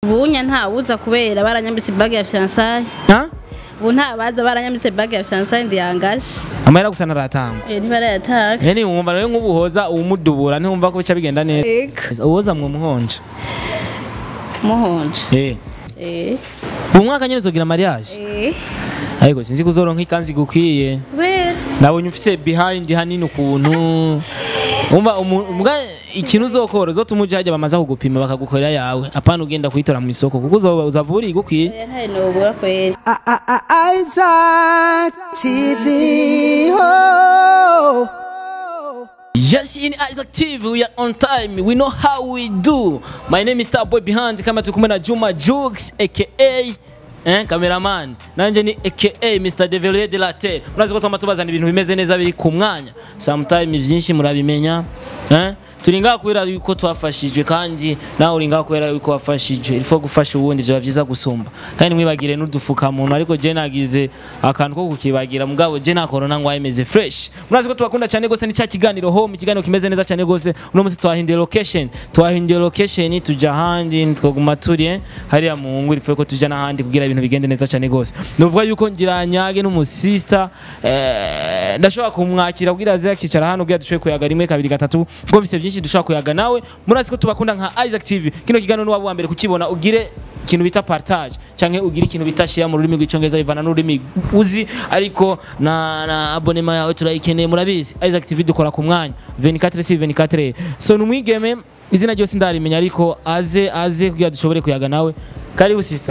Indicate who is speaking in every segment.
Speaker 1: ubunya ntawuza kubera baranyambitse bag ya fiançailles
Speaker 2: ha
Speaker 1: ubu ntabaza baranyambitse bag ya fiançailles ndiyangaje
Speaker 2: amahera gusa naratangwa
Speaker 1: eh ntibarayataka
Speaker 2: yani wumva rero nk'ubuhoza uwumudubura ntiwumva ko bica bigenda neza
Speaker 1: ego
Speaker 2: uwoza mu muhonje
Speaker 1: muhonje
Speaker 2: eh
Speaker 1: eh
Speaker 2: ubu mwaka nyine uzogira mariage
Speaker 1: eh
Speaker 2: ariko sinzi kuzoronka ikanzu igukwiye
Speaker 1: kubera
Speaker 2: nabonye ufise behind hanini ukuntu umva umu- mbwa ikintu uzokora uzotuma uja hajya bamaze kugupima bakagukorera yawe apana ugenda kuyitora mu isoko kuko uzoba uzavura igukwiye
Speaker 1: eh ntari nobura kwera
Speaker 3: Isaac TV. Oh.
Speaker 2: Yes, in Isaac TV, we are on time. We know how we do. My name is Starboy Behind. Kama tukumwe na Juma Jux, aka eh, cameraman. Nanje ni aka Mr. Develier de la Terre. Murazi ko twama tubazana ibintu bimeze neza biri ku mwanya. Sometime vyinshi murabimenya. Eh? Turi ngaha kubera yuko twafashijwe kandi nawe uri ngaha kubera yuko wafashijwe. Ilfo gufasha uwundi vyo vyiza gusumba. Kandi mwibagire n'udufukamuntu ariko je nagize akantu ko kukibagira mugabo je na corona ngo ayemeze fresh. Murazi ko tubakunda cyane gose ni cya kiganiro home ikiganiro kimeze neza cyane gose. Uno munsi twahinduye location. Twahinduye location tuja ahandi twaguma turi eh, hariya mu ngwiri ko tuja n'ahandi kugira ibintu bigende neza cyane gose. Nuvuga yuko ngira nyage n'umusista eh, ndashobora kumwakira kugira aze akicara hano kugira dushoboye kuyaga rimwe kabiri gatatu kuko bise byinshi dushobora kuyaga nawe murazi ko tubakunda nka Isaac TV kino kiganiro ni wa mbere kukibona ugire ikintu bita partage canke ugire ikintu bita share mu rurimi rw'icongereza bivana n'ururimi uzi ariko na, na abonema yawe turayikeneye murabizi Isaac TV dukora ku mwanya 24 si 24 so numwigeme izina ryose ndarimenya ariko aze aze kugira dushobore kuyaga nawe karibu sisa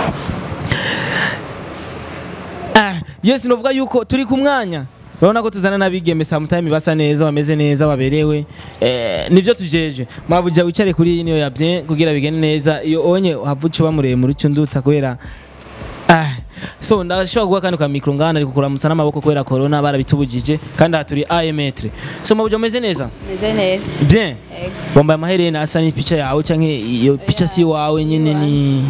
Speaker 2: Ah, yes novuga yuko turi ku mwanya urabona ko tuzana n'abigeme sometime basa neza bameze neza baberewe eh, nivyo tujeje mabuja wicare kuri iyi niyo yabye kugira bigende neza iyo onye havuca uba muremure uca unduta kubera ah, so ndashobora guha kandi ka mikro ngana ariko kuramutsa n'amaboko kubera corona barabitubujije kandi aha turi aemetre so mabuja umeze neza
Speaker 1: meze neza
Speaker 2: bien
Speaker 1: ego
Speaker 2: wambaye amaherena asa n'ipica yawe canke iyo pica si wawe nyene ni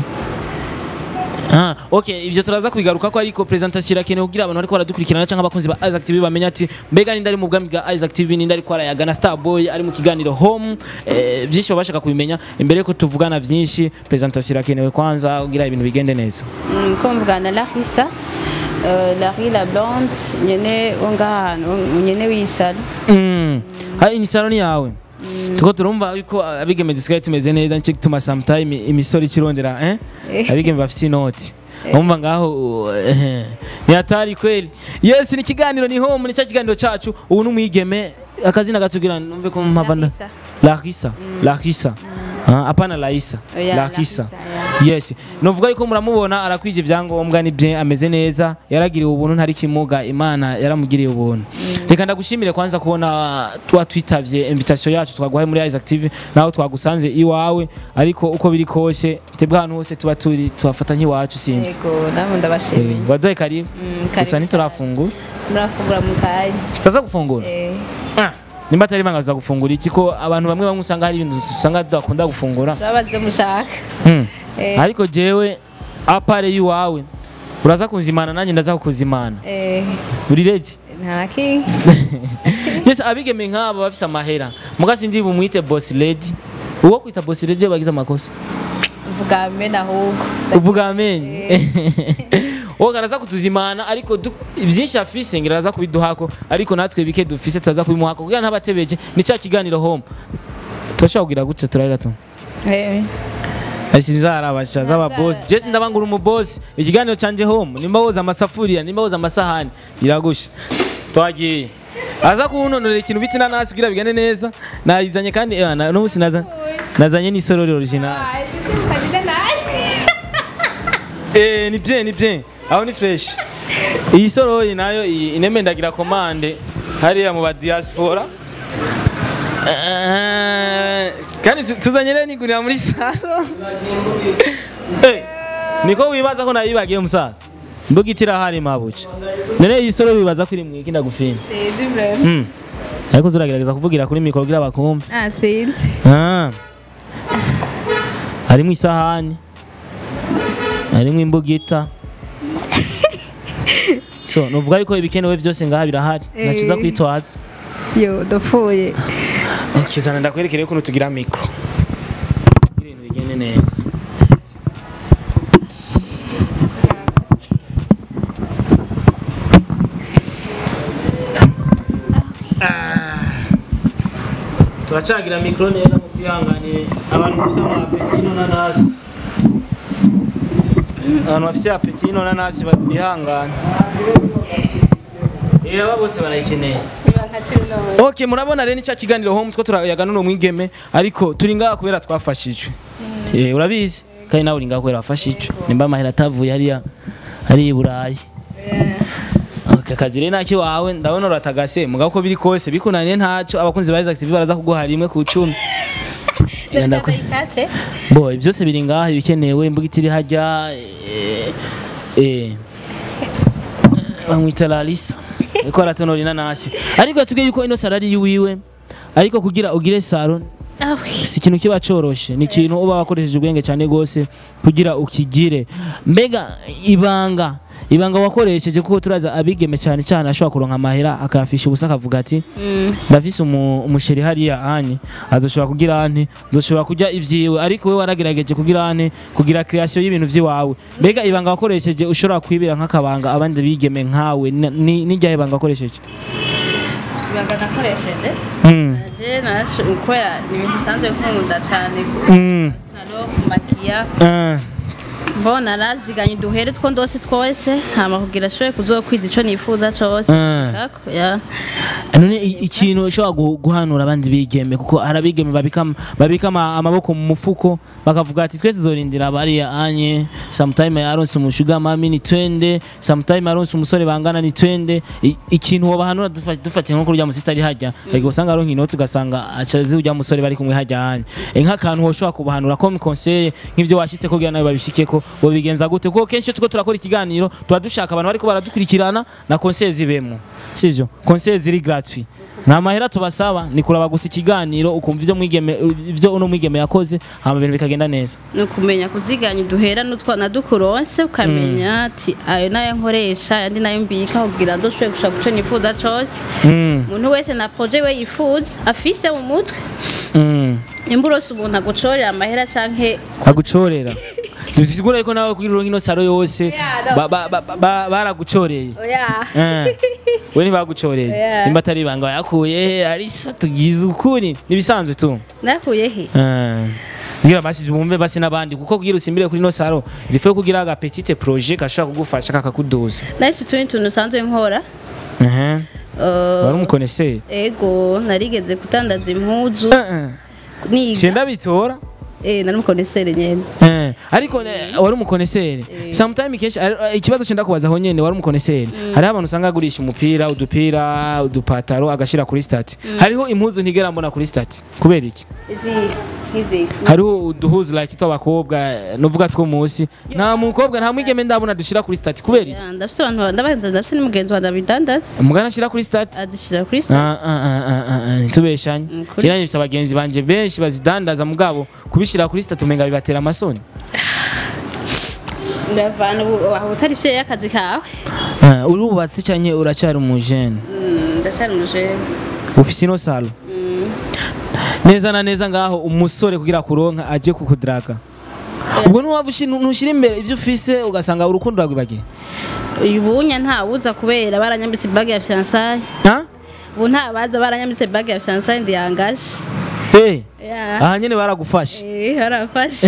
Speaker 2: Ah, okay, ivyo turaza kubigaruka ko ariko presentation irakenewe kugira abantu bariko baradukurikirana canke abakunzi ba Isaac TV bamenya ati mbega ninde ari mu bwami bwa Isaac TV ninde ariko arayaga na Starboy ari mu kiganiro home eh, vyinshi babashaka kubimenya imbere yuko tuvugana vyinshi presentation irakenewe kwanza kugira ibintu bigende neza
Speaker 1: Mm, ko mvugana na Larissa euh, Larry la blonde nyene ungahano nyene wisala
Speaker 2: mm. hari ni salon yawe tuko turumva yuko abigeme dusigaye tumeze neza nicyo gituma sometime imisoro ikirondera eh?
Speaker 1: Eh.
Speaker 2: abigeme bafise inoti umva ngaho eh, ni hatari kweli yes ni ikiganiro ni home ni cya kiganiro cacu ubu n'umwigeme akazina gatugira numve ko mpavana
Speaker 1: Larissa.
Speaker 2: Larissa Larissa Ah, apana Laisa
Speaker 1: Oya,
Speaker 2: Larissa
Speaker 1: Larissa,
Speaker 2: yes novuga yuko muramubona arakwije ibyangombwa ni bien ameze neza yaragiriwe ubuntu ntari kimuga imana yaramugiriye ubuntu reka ndagushimire kwanza kubona twa twitavye invitation yacu twaguhaye muri Isaac TV naho twagusanze iwawe ariko uko biri kose tebwa ahantu hose tuba turi tuhafata nk'iwacu sinzi
Speaker 1: ego namwe ndabashimiye
Speaker 2: Eh, waduhaye karibu
Speaker 1: Mm,
Speaker 2: gusa
Speaker 1: karibu
Speaker 2: ntiturafungura
Speaker 1: murafungura mu kanya
Speaker 2: tutaza gufungura
Speaker 1: eh
Speaker 2: Ah, nimba atari banga tuza gufungura iki ko abantu bamwe bamwe usanga hari ibintu usanga tudakunda gufungura
Speaker 1: turabaza ivyo mushaka
Speaker 2: Hmm.
Speaker 1: eh
Speaker 2: ariko jewe apare yiwawe uraza kuzimana nanjye ndaza kukuzimana
Speaker 1: eh
Speaker 2: uri ready
Speaker 1: nta kinga
Speaker 2: yes abigeme nk'aba bafise amahera mugasi ndi bumwite boss lady uwo kwita boss lady iyo bagize amakosa
Speaker 1: uvuga mena ahubwo
Speaker 2: uvuga amenye wowe araza kutuzimana ariko du- byinshi afise ngira araza kubiduhako ariko natwe bike dufise turaza kubimuhako kugira ntabatebeje ni cya kiganiro home turashobora kugira gutya turabe gato
Speaker 1: eh
Speaker 2: sinzarabasha z'ababosi jesi ndabangura umubosi ikiganiro canje home nimba woza amasafuriya nimba woza amasahani iragusha twagiye aza kunonora ikintu bita inanasi kugira bigane neza nayizanye kandi eh, na- n'ubusi naza nazanye n'isorori original eh ni bien ni bien aho ni fresh iyi sorori nayo iyi ineme ndagira komande hariya mu ba diaspora Eh, kandi tu- tuzanye rero nigurira muri saro Eh, niko wibaza ko nayibagiye musaza mbuga itirahari mabuca none iyi soro wibaza ko iri mwiki ndagufina
Speaker 1: sinzi vrema
Speaker 2: Mm. ariko zuragerageza kuvugira kuri mikoro kugira bakumve
Speaker 1: ah sinzi
Speaker 2: Ah. harimo isahani harimo imbugita so nuvuga yuko ibikenewe byose ngaha birahari ntacyo uza
Speaker 1: Eh.
Speaker 2: kwitwaza
Speaker 1: yo dapfuye
Speaker 2: kizana ndakwerekere ukuntu tugira mikoro ibintu bigende neza turacagira mikoro neza mu twihangane abantu bafite amapeti n'inanasi abantu bafite apeti n'inanasi bihangane Eh, aba bose barayikeneye ok murabona rero nicya kiganiro home two turayaga n'uno mwigeme ariko turi ngaha kubera twafashijwe Eh, urabizi kandi nawe uri ngaha kubera wafashijwe nimba amahera atavuye hariya hariya i burayi aka kazi rero nacyo wawe ndabona uratagase mugabo uko biri kose bikunaniye ntacyo abakunzi ba Isaac TV baraza kuguha rimwe ku icumi Eh, ndakwe- bo ibi byose biri ngaha ibikenewe imbuga itiri hajya eh, eh, bamwita larisa ariko aratonora inanasi ariko yatubwiye yuko ino saro ari iyiwiwe ariko kugira ugire saro si ikintu kiba coroshe ni ikintu uba wakoresheje ubwenge cyane rwose kugira ukigire mbega ibanga ibanga wakoresheje kuko turaza abigeme cyane cyane ashobora kuronka amahera akayafisha ubusa akavuga ati ndafise umu- umusheri hariya anye azoshobora kugira ante nzoshobora kurya ivyiwe ariko we waragerageje kugira ante kugira creation y'ibintu vy'iwawe mbega ibanga wakoresheje ushobora kwibira nk'akabanga abandi bigeme nkawe ni- ni- ni ryahe banga wakoresheje
Speaker 1: ibanga nakoresheje
Speaker 2: Mm.
Speaker 1: je nasho kubera ni ibintu bisanzwe nkunda cyane
Speaker 2: Mm.
Speaker 1: salo kumakiya
Speaker 2: Ah.
Speaker 1: mbona naraziganye uduhere two ndose twose hama kugira ashoboye kuzokwiza ico nifuza cose
Speaker 2: Ah.
Speaker 1: Kako, ya.
Speaker 2: none i- ikintu ushobora gu- guhanura abandi bigeme kuko hari abigeme babika babika ama- amaboko mu mufuko bakavuga ati twese tuzorindira bariya anye sometime yaronse umushuga mami ni twende sometime yaronse umusore bangana ni twende I- ikintu wobahanura dufa- dufatiye nko kurya musista ari hajya ariko usanga aronka inoti ugasanga acazi urya musore bari kumwe hajya anye E, nk'akantu woshobora kubahanura comme conseil nk'ivyo washitse kugira nawe babishikeko wobigenza gute kuko kenshi iyo turiko turakora ikiganiro tuba dushaka abantu bariko baradukurikirana na conseil zibemo sivyo conseil ziri gratuit nta mahera tubasaba ni kuraba gusa ikiganiro ukumva ivyo mwigeme ivyo uno mwigeme yakoze hama ibintu bikagenda neza
Speaker 1: ni ukumenya kuziganya uduhera n'utwana dukuronse ukamenya ati ayo nayo nkoresha ayandi nayo mbika kugira ngo ndoshobore gushaka ico nifuza cose
Speaker 2: mm.
Speaker 1: umuntu wese na proje we yifuza afise mu mutwe
Speaker 2: mm.
Speaker 1: nimba urose umuntu agucorera amahera canke
Speaker 2: agucorera bisigura yuko nawe kugira uronke ino saro yose
Speaker 1: Yeah, no.
Speaker 2: ba- ba- ba- ba- baragucoreye
Speaker 1: oya
Speaker 2: Eh, we ntibagucoreye
Speaker 1: Yeah.
Speaker 2: nimba atari ibanga yakuye arisa tugize ukuri nibisanzwe tu
Speaker 1: nakuye he
Speaker 2: Eh, kugira basi bumve basi n'abandi kuko kugira usimbire kuri ino saro rifuye kugira aga petite projet gashobora kugufasha kakakuduza
Speaker 1: nahise utundi tuntu usanzwe nkora
Speaker 2: Mhm.
Speaker 1: Eh,
Speaker 2: wari umukoneseri
Speaker 1: ego narigeze kutandaza impuzu niga
Speaker 2: cenda bitora
Speaker 1: eh nari umukonesere nyene
Speaker 2: Eh, ariko eh, wari umukoneseri sometime kenshi ari- ikibazo cenda kubaza aho nyene wari umukoneseri hariho abantu usanga agurisha umupira udupira udupataro agashira kuri stati hariho impuzu ntigera mbona kuri stati kubera iki
Speaker 1: izi izi
Speaker 2: hariho uduhuzu like tw'abakobwa nuvuga two munsi nta mukobwa nta mwigeme ndabona dushira kuri stati kubera iki
Speaker 1: Ya, ndafise abantu ndabahenze ndafise n'umugenzi wanjye abidandaza
Speaker 2: umugana ashira kuri stati
Speaker 1: adishira kuri sta
Speaker 2: Ah, ah, ah, ah, ah, ah, ntitubeshanye
Speaker 1: Mm, kuri-
Speaker 2: kera nifise abagenzi banje benshi bazidandaza mugabo kubishira kuri stati umenga bibatera amasoni
Speaker 1: ndavana ubu aho utari fye y'akazi kawe
Speaker 2: Ah, urubatse canke uracyari umujene
Speaker 1: Mm, ndacari umujene
Speaker 2: ufise ino salo neza na neza ngaho umusore kugira kuronka aje kukudraga ubwo nuwaba ntushira imbere ivyo ufise ugasanga urukundo rwagwibagiye
Speaker 1: uyu bunya ntawuza kubera baranyambitse bag ya fiançailles
Speaker 2: ha
Speaker 1: ubu ntabaza baranyambitse bag ya fiançailles ndiyangaje
Speaker 2: hey,
Speaker 1: ya
Speaker 2: aha nyene baragufashe
Speaker 1: eh barafashe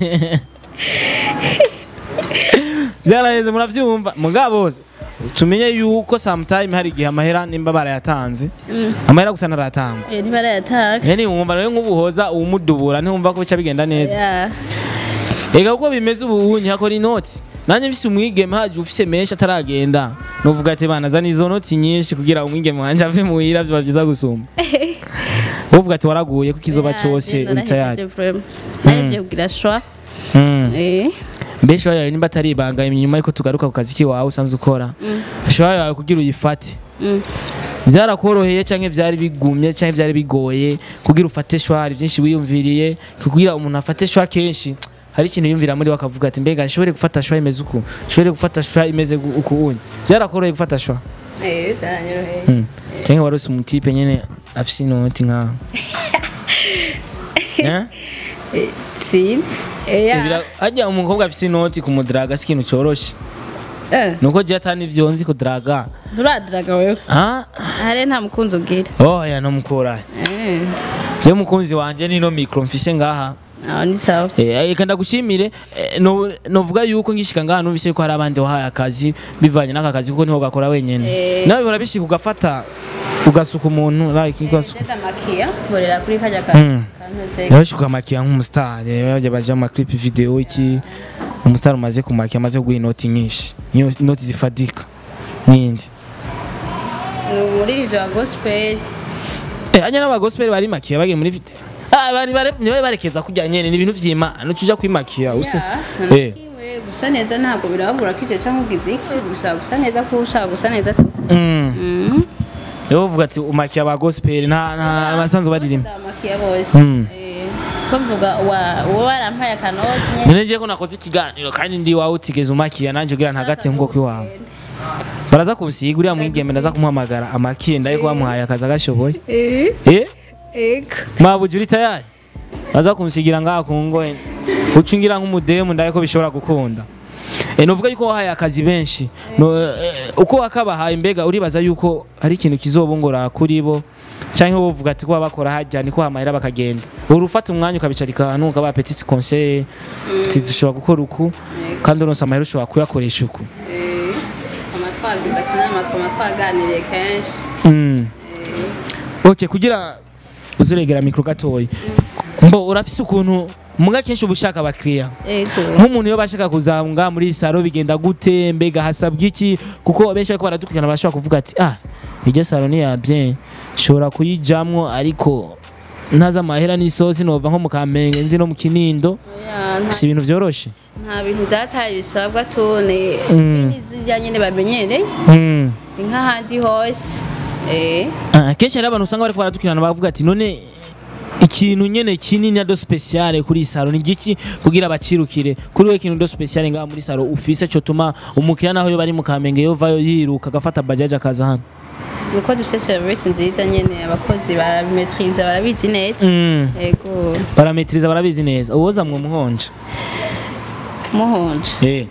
Speaker 2: byaraheze muravyumva mugabo tumenye yuko sometime hari igihe amahera nimba barayatanze
Speaker 1: Mm.
Speaker 2: amahera gusa naratangwa
Speaker 1: eh ntibarayatanga
Speaker 2: yani wumva rero nk'ubuhoza uwumudubura ntiwumva ko bica bigenda neza
Speaker 1: ya
Speaker 2: Ega uko bimeze ubu unyi hakora inoti nanjye mfise umwigeme haje ufise menshi ataragenda nuvuga ati bana zana izo noti nyinshi kugira umwigeme wanje ave muhira vyoba vyiza gusumba uvuga ati waraguye kuko izoba cose uri tayari
Speaker 1: nahejeje kugira shwa
Speaker 2: Mm.
Speaker 1: eh
Speaker 2: mbese yawe nimba atari ibanga inyuma yuko tugaruka ku kazi kiwawe usanzwe ukora ashobora yawe kugira uyifate
Speaker 1: mm.
Speaker 2: byarakoroheye canke vyari bigumye canke vyari bigoye kugira ufate shwari vyinshi wiyumviriye kugira umuntu afate shwa kenshi hari ikintu yumvira muri we akavuga ati mbega nshobore gufata shwa imeze uku nshobore gufata shwa imeze gu- uku unye byarakoroheye gufata shwa
Speaker 1: eh zanyoroheye
Speaker 2: Mm. canke warose umutipe nyene afise inoti nkaho Eh?
Speaker 1: sinzi eh ya
Speaker 2: Bira- harya umukobwa afise inoti kumudraga si ikintu coroshe
Speaker 1: eh
Speaker 2: nuko je atani ivyo nzi kudraga
Speaker 1: nturadiraga wewe
Speaker 2: Ah?
Speaker 1: hare nta mukunzi ugira
Speaker 2: oya nomukurahe
Speaker 1: eh
Speaker 2: je mukunzi wanje nino micro mfise ngaha
Speaker 1: aho ni sawa
Speaker 2: Eh, reka ndagushimire eh, no- novuga yuko ngishika ngaha numvise yuko hari abandi wahaye akazi bivanye n'aka kazi kuko niho gakora wenyene
Speaker 1: Eh.
Speaker 2: nawe bihora bishika ugafata ugasuka umuntu like ugasuka
Speaker 1: Jeda makia nkorera kuri kajya ka
Speaker 2: Mm.
Speaker 1: kantuze
Speaker 2: yaje kumakiya nk'umusitari bajya baja mu clip video iki umusitari umaze kumakiya amaze kuguha inoti nyinshi Iyo inoti zifadika nyinshi
Speaker 1: ni muri ivyo wa gospel
Speaker 2: eh anya n'aba gospel bari makiya bagiye muri video ah bari bare niwe barekeza kujya nyene ni ibintu vy'Imana ucuja kwimakiya use
Speaker 1: Ya,
Speaker 2: eh
Speaker 1: nanakiwe gusa neza ntabwo birabagura ko icyo cyangwa ugize iki gusa gusa neza ko ushaka gusa neza tu
Speaker 2: mm
Speaker 1: Mhm.
Speaker 2: Yo uvuga ati umakiya aba gospel nta nta abasanzwe baririmba
Speaker 1: ndamakiya bose
Speaker 2: Mm.
Speaker 1: Eh, ko mvuga wa uwo warampaye akanoti nyene
Speaker 2: none je ko nakoze ikiganiro kandi ndi wawe utigeze umakiya nanje ugira ntagate nkuko kwiwawe baraza kunsiga uriya mwigeme ndaza kumuhamagara amakiye ndaye ko bamuhaye akazi agashoboye
Speaker 1: Eh,
Speaker 2: eh
Speaker 1: ego
Speaker 2: mabuja uri tayari baza kunsigira ngaha ku ngoye uca ungira nk'umudemu ndaye ko bishobora gukunda e, novuga yuko wahaye akazi benshi no, eh, uko wakabahaye mbega uribaza yuko hari ikintu kizobongora kuri bo canke wowe uvuga ati ko baba bakora hajya niko hamahera bakagenda uri ufata umwanya ukabicarika ahantu ukaba petit conseil uti dushobora gukora uku kandi uronse amahera ushobora kuyakoresha uku
Speaker 1: Eh, amatwagize akanama twama twaganiriye kenshi
Speaker 2: Mm. ok kugira uzuregera mikro gatoya mbo urafise ukuntu muga kenshi uba ushaka abakiriya
Speaker 1: ego
Speaker 2: nk'umuntu iyo bashaka kuzanga muri saro bigenda gute mbega hasabwa iki kuko benshi bariko baradukurikirana barashobora kuvuga ati ah iryo saro ni ya bien nshobora kuyijamwo ariko ntazi amahera n'isosi nova nko mu kamenge nzi no mu kinindo
Speaker 1: Oya, nta-
Speaker 2: si ibintu vyoroshe
Speaker 1: nta bintu byataye bisabwa tune
Speaker 2: Mm.
Speaker 1: n'izirya nyine bamenyereye
Speaker 2: mm.
Speaker 1: ni nk'ahandi hose Eh,
Speaker 2: Ah, kenshi hari abantu usanga bariko baradukurikirana bavuga ati none ikintu nyene kinini ado speciale kuri iyi saro ni giki kugira bacirukire kuri we ikintu do speciale ngaha muri saro ufise cotuma umukiriya naho yo bari mu kamenge yovayo yiruka agafata bajaje akaza hano
Speaker 1: nuko dufite serivisi nziza nyine abakozi barabimetiriza barabizi neza
Speaker 2: mm.
Speaker 1: ego
Speaker 2: barametiriza barabizi neza uwoza mwe muhonje
Speaker 1: muhonje
Speaker 2: eh.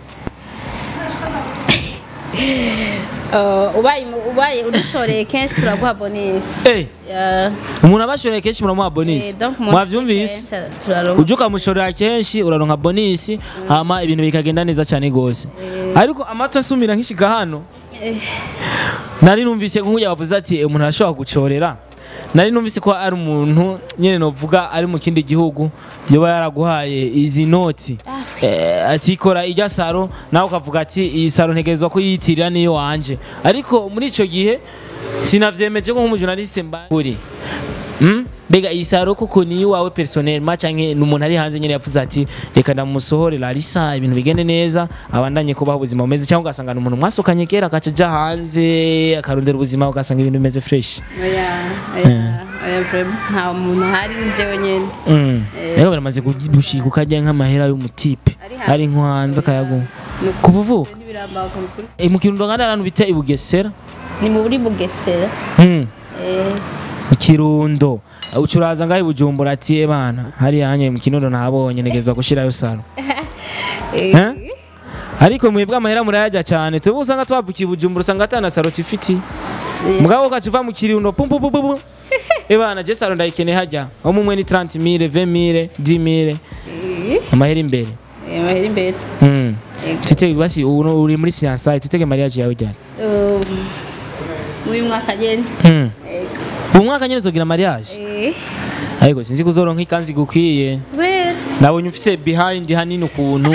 Speaker 1: Uh, ubaye ubaye udushoreye kenshi turaguha bonisi
Speaker 2: Eh,
Speaker 1: Ya,
Speaker 2: umuntu abashoreye kenshi muramuha
Speaker 1: eh,
Speaker 2: bonisi
Speaker 1: donc umuntu
Speaker 2: mwavyumvise
Speaker 1: kenshi turaronka
Speaker 2: uje ukamushorera kenshi uraronka bonisi hama ibintu bikagenda neza cyane gose ariko amato asumira nkishika hano
Speaker 1: Eh,
Speaker 2: nari numvise nk'ujya bavuze ati "Eh, umuntu arashobora gucorera nari numvise ko ari umuntu nyine novuga ari mu kindi gihugu yoba yaraguhaye izi noti eh, ati kora ijya saro nawe ukavuga ati iyi saro ntegerezwa ko yiyitirira niyo wanje ariko muri ico gihe sinavyemeje ko nk'umujournaliste mburi Mm? mbega iyi saro koko ni iwawe personnellement canke ni umuntu ari hanze nyine yavuze ati reka ndamusohore Larissa ibintu bigende neza abandanye kubaho ubuzima bumeze cyangwa ugasanga ni umuntu mwasukanye kera akaca aja hanze akarondera ubuzima ugasanga ibintu bimeze fresh
Speaker 1: oya oya oya vraiment nta muntu hari ni jewe nyene
Speaker 2: Mm.
Speaker 1: Eh.
Speaker 2: rero baramaze gushika ukarya nk'amahera y'umutipe
Speaker 1: Ari hanze.
Speaker 2: ari nko hanze akayaguha
Speaker 1: Nuko
Speaker 2: kuva uvuka
Speaker 1: ntibirambaga ukuri.
Speaker 2: Eh, mu kirundo kandi ahantu bita i Bugesera
Speaker 1: ni mu buri bugesera
Speaker 2: Mm.
Speaker 1: Eh,
Speaker 2: mu kirundo ucuraza ngaho i bujumbura ati "Eh bana hariya hanye mu kirundo nahabonye negezwa gushirayo saro
Speaker 1: eh,
Speaker 2: Eh? ariko mwebwe amahera murayajya cyane tuba usanga twavukiye i bujumbura usanga atana saro tifiti
Speaker 1: eh,
Speaker 2: mugabo ukaca uva mu kirundo pum pum pum pum ebana je saro ndayikeneye hajya aho mumwe ni 30 mille 20 mille 10 mille
Speaker 1: eh,
Speaker 2: amahera imbere
Speaker 1: eh, mahera imbere
Speaker 2: mm.
Speaker 1: Ego.
Speaker 2: tutege basi ubu uri muri fiançailles tutege mariage yawe ryari
Speaker 1: Um, uyu mwaka nyene
Speaker 2: mm.
Speaker 1: Ego.
Speaker 2: ubu mwaka nyine uzogira mariage
Speaker 1: Eh,
Speaker 2: ariko sinzi kuzoronka ikanzu igukwiye
Speaker 1: kubera
Speaker 2: nabonye ufise behind hanini ukuntu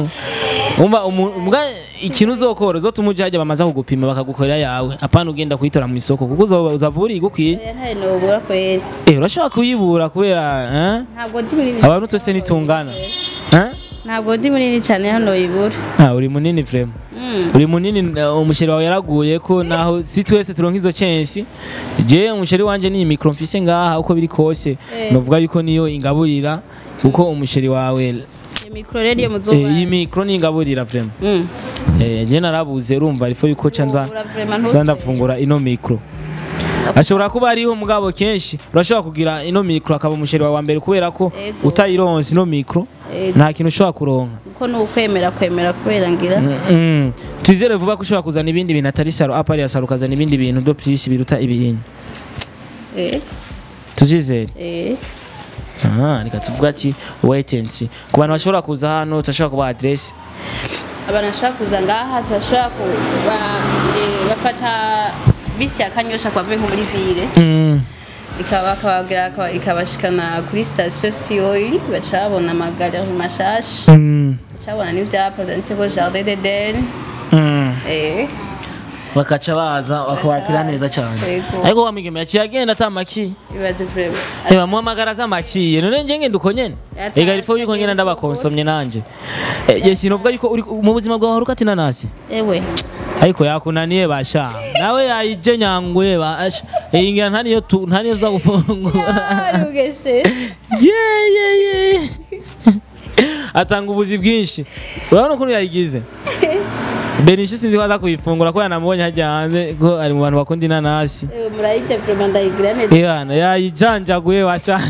Speaker 2: umva umu- mbwa ikintu uzokora uzotuma uje hajya bamaze kugupima bakagukorera yawe apana ugenda kuyitora mu isoko kuko uzoba- uzava uri igukwiye
Speaker 1: oya ntari nobura kwera
Speaker 2: eh urashobora kuyibura kubera eh?
Speaker 1: ntabwo ndi munini
Speaker 2: abantu twese nitungana eh?
Speaker 1: ntabwo ndi munini cyane hano yibura
Speaker 2: ah, uri munini vrema
Speaker 1: Mm.
Speaker 2: uri munini eh, umusheri wawe yaraguye ko naho si twese turonka izo censi je umusheri wanje ni mikro mfise ngaha uko biri kose
Speaker 1: Eh.
Speaker 2: novuga yuko niyo ingaburira kuko umusheri wawe
Speaker 1: iyo mikoro rero iyo
Speaker 2: eh,
Speaker 1: muzuba
Speaker 2: iyi mikro ni ingaburira vrema
Speaker 1: Mm.
Speaker 2: Eh, je narabuze urumva ariko yuko ca nza
Speaker 1: Ubura vraiment
Speaker 2: nza
Speaker 1: ntuzere.
Speaker 2: ndafungura ino mikro ashobora kuba ariho mugabo kenshi urashobora kugira ino mikro akaba umusheri wawe wa mbere kubera ko
Speaker 1: Ego.
Speaker 2: utayironse ino mikro
Speaker 1: Ego.
Speaker 2: nta kintu ushobora kuronka
Speaker 1: kuko ni ukwemera kwemera kubera ngira
Speaker 2: Mm. twizere vuba ko ushobora kuzana ibindi bintu atari saro apari ya saro ukazana ibindi bintu byo plus biruta ibiyinyi
Speaker 1: Eh,
Speaker 2: tuzizere
Speaker 1: eh
Speaker 2: aha reka tuvuga ati wait and see ku bantu bashobora kuza hano turashobora kubaha adresse
Speaker 1: abantu bashobora kuza ngaha bashobora kuba eh, bafata bisi ya kanyosha kwa nko muri ville
Speaker 2: Mm.
Speaker 1: ikaba bakababwira akaba- ikabashikana kuri station city oil baca babona amagarage mashasha
Speaker 2: Mm.
Speaker 1: baca babona n'ivyapa vyanditseko jardin d'eden
Speaker 2: Mm.
Speaker 1: eh
Speaker 2: bakaca baza bakabakira neza cyane
Speaker 1: Yego.
Speaker 2: ariko wamigeme yaciye agenda atamaki
Speaker 1: ibaze vraiment
Speaker 2: Eba muhamagara z'amakiye none nje ngenda uko nyene
Speaker 1: Yatashe
Speaker 2: ega rifo yuko ngenda ndabakonsomye nanje Eh, ye sinovuga yuko uri mu buzima bwawe hari ukati nanasi
Speaker 1: ewe
Speaker 2: ariko yakunaniye basha nawe yayije nyangwe basha iyi ngira ntaniyo tu ntaniyo za gufungura
Speaker 1: ugese
Speaker 2: ye ye ye atanga ubuzi bwinshi urabona ukuntu yayigize Benishi sinzi ko aza kuyifungura ko yanamubonye hajya hanze ko ari mu bantu bakunda inanasi
Speaker 1: ewe murayite vraiment ndayigira neza
Speaker 2: Iyana yayijanjaguye washa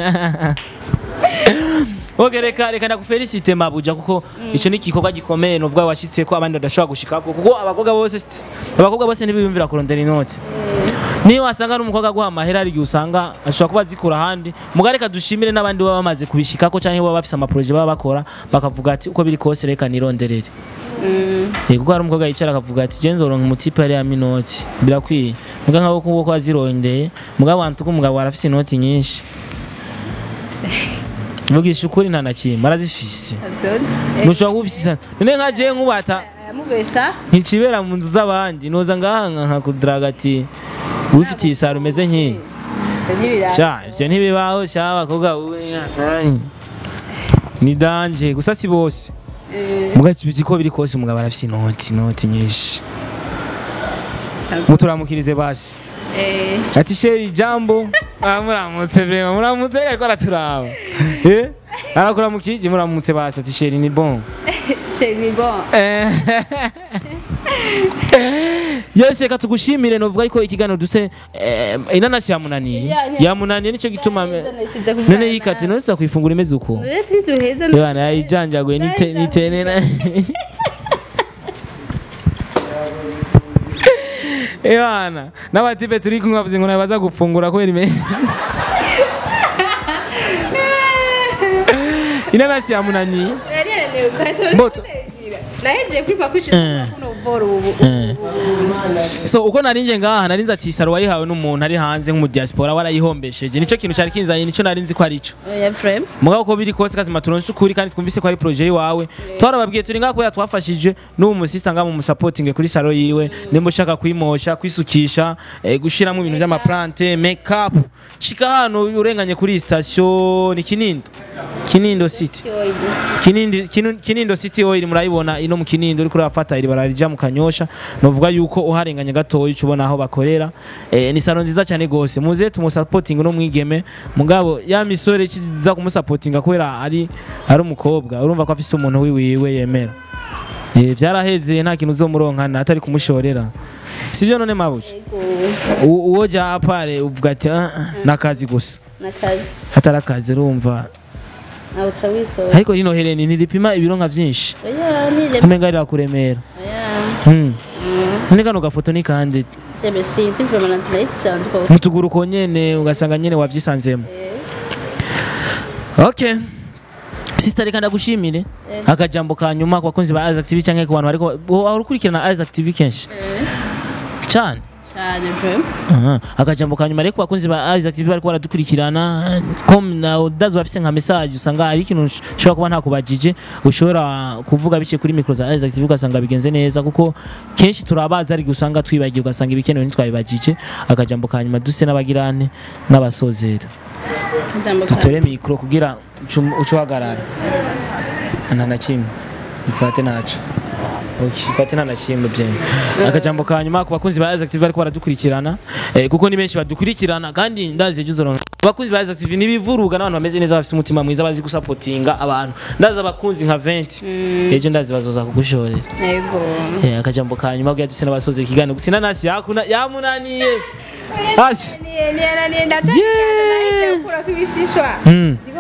Speaker 2: Okay reka reka ndakufelicite mabuja kuko ico ni igikorwa gikomeye novuga washitse ko abandi badashobora gushikako kuko abakobwa bose abakobwa bose ntibiyumvira kurondera inoti niyo wasanga ari umukobwa aguha amahera ari igihe usanga ashobora kuba azikura ahandi muga reka dushimire n'abandi baba bamaze kubishikako canke baba bafise amaproje baba bakora bakavuga ati uko biri kose reka nironderere
Speaker 1: Mm,
Speaker 2: Eh, kuko hari umukobwa yicara akavuga ati je nzoronka umutipe yari yama inoti birakwiye muga nk'abo kuko ko azirondeye muga wantu ko umugabo arafise inoti nyinshi mugisha ukuri nta na kimwe arazifise
Speaker 1: avyonse
Speaker 2: ntushobora kuba ufise sana none nka je nkubata
Speaker 1: amubesha
Speaker 2: nticibera mu nzu z'abandi noza ngaha nka nkakudaraga ati wifitiye isaro umeze nk'iyi
Speaker 1: ntibirara
Speaker 2: sha ivyo ntibibaho sha abakobwa wowe ai. ni danje gusa si bose muga ko biri kose umugabo arafise inoti inoti nyinshi muturamukirize basi
Speaker 1: eh
Speaker 2: ati sheri jambo ah muramutse vrema muramutse ariko araturaba eh arakuramukije muramutse basi ati sheri ni bon
Speaker 1: c'est ni bon
Speaker 2: Eh. yose reka tugushimire novuga yuko ikiganiro duse eh, inanasi yamunaniye
Speaker 1: Ya- ya-
Speaker 2: yamunaniye nico gituma none yikati none tuza kuyifungura imeze uko
Speaker 1: None tuheza
Speaker 2: Yabana yayijanjaguye nite nitene na Ebana n'abatipe turi kumwe bavuze ngo nabaza gufungura kubera ime Inanasi yamunaniye
Speaker 1: yari yananiwe ukahita
Speaker 2: Mboto.
Speaker 1: nahejeje kwipa kwishira kuno boro ubu
Speaker 2: Eh. So uko narinje ngaha narinze ati saro wayihawe n'umuntu ari hanze nk'umu diaspora warayihombesheje nico kintu cari kinzanye nico narinzi ko arico
Speaker 1: ya frame
Speaker 2: mugabo ko biri kose kazima turonse ukuri kandi twumvise ko ari projet yiwawe twarababwiye turi ngaha kubera twafashije n'uwo musista ngaha mu musapotinge kuri saro yiwe nimba ushaka kwimosha kwisukisha eh, gushiramo ibintu vy'amaplante make up shika hano urenganye kuri iyi station ni kinindo kinindo city Kinindi, kinu, Kinindo City Oil murayibona ino mu Kinindo uriko urafata iri bararija mu Kanyosha novuga yuko uharenganye gatoyi cubona aho bakorera eh, ni salo nziza cyane gose muze tumusapoting no mwigeme mugabo ya misore kiza kumusapotinga kubera ari ari umukobwa urumva ko afise umuntu wiwiwe yemera eh, vyaraheze nta kintu uzomuronkana atari kumushorera sivyo none mabuja U- uwo ja apare uvuga ati "Ah, ah, nakazi gusa
Speaker 1: nakazi
Speaker 2: hatari akazi urumva
Speaker 1: awuca wisoza
Speaker 2: ariko rino hereni ntiripima ibiro nka vyinshi
Speaker 1: oya nile
Speaker 2: umenga rirakuremera
Speaker 1: oya
Speaker 2: Hmm. None kano gafoto ni kandi
Speaker 1: sebe sinzi vraiment nayisanze ko
Speaker 2: mutuguru ko nyene ugasanga nyene wavyisanzemo okay Sister reka ndagushimire
Speaker 1: Eh.
Speaker 2: akajambo ka nyuma ku bakunzi ba Isaac TV canke ku bantu bariko wari ukurikirana Isaac TV kenshi cyane
Speaker 1: cyane vraiment
Speaker 2: Aha. akajambo ka nyuma rero ku bakunzi ba Isaac TV bariko baradukurikirana com na udazi bafise nka message usanga hari ikintu ushobora kuba ntakubajije ushobora kuvuga biciye kuri micro za Isaac TV ugasanga bigenze neza kuko kenshi turabaza ariko usanga twibagiye ugasanga ibikenewe ntitwabibajije akajambo ka nyuma duse n'abagirane n'abasozera
Speaker 1: ijambo
Speaker 2: dutore micro kugira uce uhagarara nta na kimwe ifate naco ifate nta na kimwe byenye akajambo ka nyuma ku bakunzi ba Isaac TV bariko baradukurikirana eh, kuko ni benshi badukurikirana kandi ndazi ejo uzoronka abakunzi ba Isaac TV nibivuruga n'abantu bameze neza bafite umutima mwiza bazi gusapotinga abantu ndazi abakunzi nka 20 ejo ndazi bazoza kugushorera
Speaker 1: yego
Speaker 2: eh, akajambo ka nyuma kugira duse n'abasoze ikiganiro gusa inanasi yakuna yamunaniye Ashi.
Speaker 1: niye niye niye ndatangaza nahize gukura kwibishishwa
Speaker 2: Mm.
Speaker 1: ndiko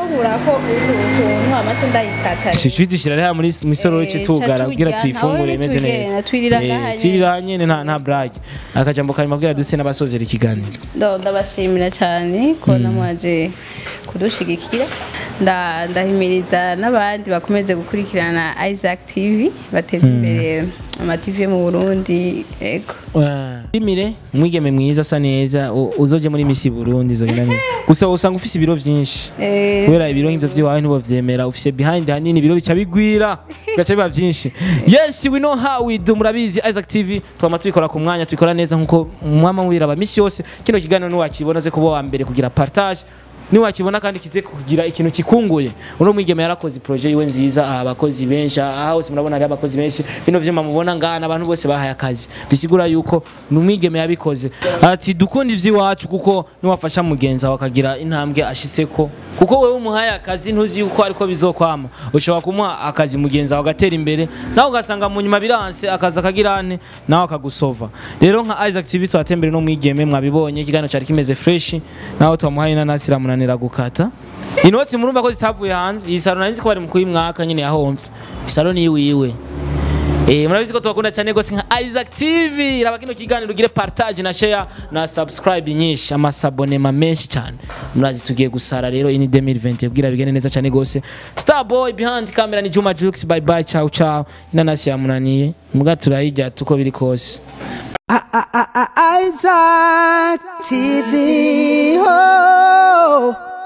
Speaker 1: nkurako utuntu amaco ndayikata
Speaker 2: Cici dushyira rero muri mu isoro
Speaker 1: Eh,
Speaker 2: tugara
Speaker 1: ca
Speaker 2: kugira
Speaker 1: turya,
Speaker 2: tuyifungure
Speaker 1: ntawe
Speaker 2: imeze
Speaker 1: ntitugenda,
Speaker 2: neza
Speaker 1: twirira
Speaker 2: Eh,
Speaker 1: ngaha nyene.
Speaker 2: twirira nyene nta nta brage akajambo kanyuma kugira duse n'abasozera ikiganiro
Speaker 1: Ndo- ndabashimira cyane ko namwaje kudushigikira Nda- ndahimiriza n'abandi bakomeze gukurikirana Isaac TV bateza imbere amativi yo mu Burundi ego
Speaker 2: Imire mwigeme mwiza asa neza u- uzoje muri Miss Burundi zogenda neza gusa usanga ufise ibiro vyinshi
Speaker 1: Eh,
Speaker 2: kubera ibiro nk'ivyo vyiwawe ntibovyemera ufise behind hanini ibiro bica bigwira bigaca biba vyinshi yes we know how we do murabizi Isaac TV twama tubikora ku mwanya tubikora neza nkuko mwama mubiraba misi yose kino kiganiro niwakibona ze kuba wa mbere kugira partage niwakibona kandi kize kugira ikintu kikunguye uno mwigeme yarakoze projet yiwe nziza aha abakozi benshi aha hose murabona hari abakozi benshi bino vyuma mubona ngana abantu bose bahaye akazi bisigura yuko ni umwigeme yabikoze ati dukunda ivy'iwacu kuko niwafasha mugenzi wawe akagira intambwe ashitseko kuko wewe umuhaye akazi ntuzi yuko ariko bizokwama ushobora kumuha akazi mugenzi wawe agatera imbere nawe ugasanga mu nyuma biranse akazi akagira ane nawe akagusova rero nka Isaac TV twatembere no mwigeme mwabibonye ikiganiro cyari kimeze fresh nawe twamuhaye inanasi iramunanira gukata inoti murumva ko zitavuye hanze iyi saro nari nzi ko bari mu kuyimwaka nyine yahomvye isaro ni iwiwe Eh, murabizi ko tubakunda cyane gose nka Isaac TV raba kino kiganiro ugire partage na share na subscribe nyinshi amasabonema menshi cyane murazi tugiye gusara rero ini 2020 bwira bigene neza cyane gose Starboy behind camera ni Juma Jux bye bye ciao ciao inanasi yamunaniye muga turayijya tuko biri kose
Speaker 3: Isaac TV. Oh.